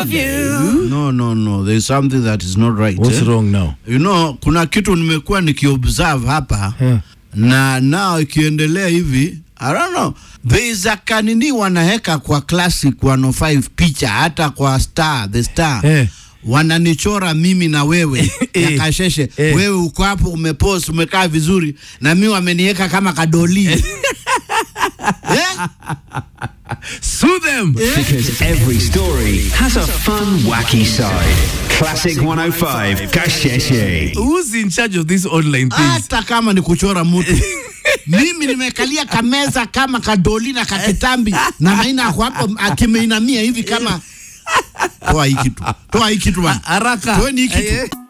love you. No, no, no. There is something that is not right. What's eh? wrong now? You know, kuna kitu nimekuwa nikiobserve hapa Yeah. na nao ikiendelea hivi I don't know. There is a kanini wanaweka kwa classic 105 picha hata kwa star the star Eh. wananichora mimi na wewe Eh. ya kasheshe Eh. wewe uko hapo umepost umekaa vizuri na mimi wameniweka kama kadoli eh? Sue them. Because every story has a fun, wacky side. Classic 105, Kasheshe. Who's in charge of these online things? hata kama ni kuchora mtu mimi nimekalia kameza kama kadoli na kakitambi na maina ako hapo akimeinamia hivi kama toa hii kitu toa hii kitu bana Haraka. toeni hii kitu Eh,